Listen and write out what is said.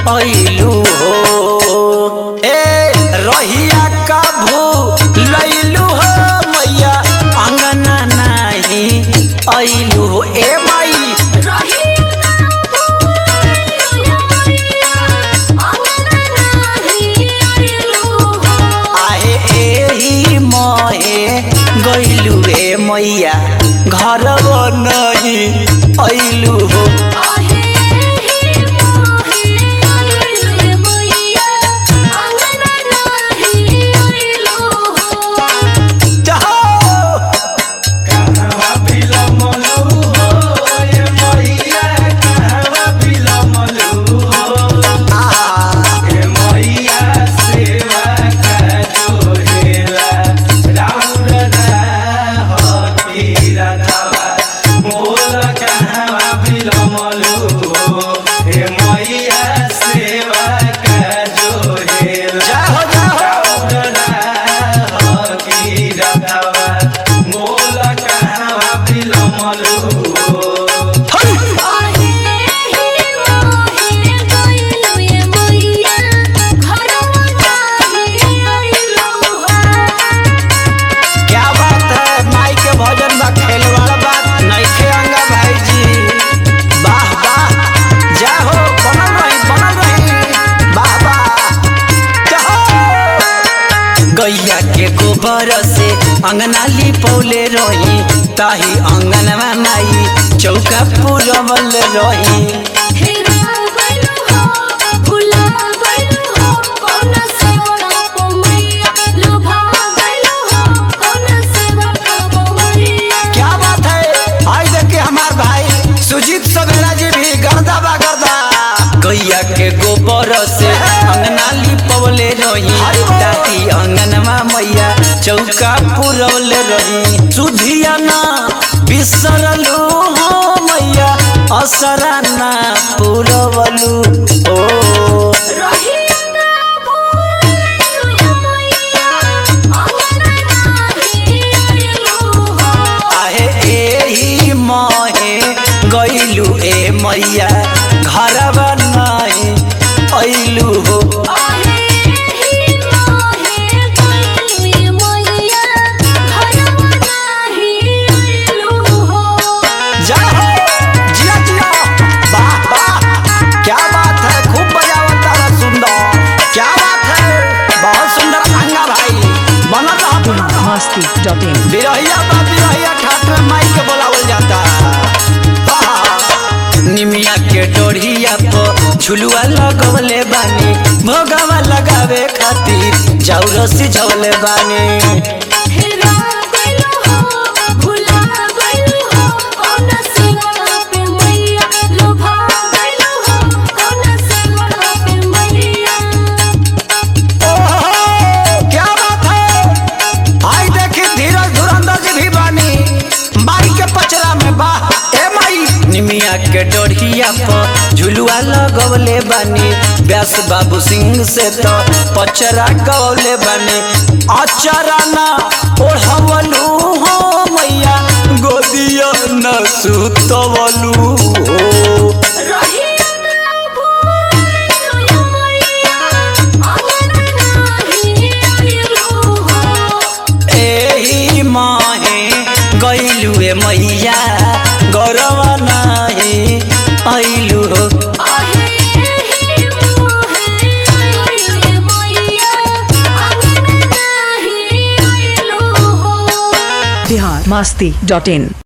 अइलू हो ए रहिया कभू लइलू हो मैया अंगना नाही अइलू हो ए माई आहे एही महे गइलू रे मैया घर नहीं अइलू हो जाओ जाओ जाओ क्या बात है माई के भजन बा खेल वाला बात नइखे अंगा भाई जी वाह वाह जय हो बनल रही बनल रही वाह वाह जाओ गैया के गोबर से अंगना लिपौले रही ताही अंगनवा माई चौका पुरवल रही क्या बात है आई देखे हमार भाई सुजीत सवेरा जी भी गर्दा बा गर्दा गैया के गोबर से अंगना लिपवले रही दादी अंगनवा मैया चौका पुरवले रही सुधिया ना बिसरलू हो मैया असरा ना पुरवलू ओ आहे एही महे गइलू ए मैया घरवा नहीं अइलू हो जाओ जिया जिया वाह वाह क्या बात है खूब बजावता है सुंदर क्या बात है बहुत सुंदर अंगा भाई बनल रहा बनल रहा। masti.in बिरहिया बा बिरहिया ठाट में माई के बोलावल जाता आहा। निमिया के डोरिया पर झुलुआ लगवले बानी भोगवा लगावे खातिर जाऊ रसी झवले बानी ओहो, क्या बात है आई देखी धीरज धुरंधर जी भी बानी माई के पचरा में बा ए माई निमिया के डोरिया पर झुलुआ लगवले बानी व्यास बाबू सिंह से तो पचरा गवले बानी अचरा ना ओढ़वलू हो मैया गोदिया न सुतवलू हो एही माहे गइलू ए मैया गौरव नाही अइलू हो बिहार masti.in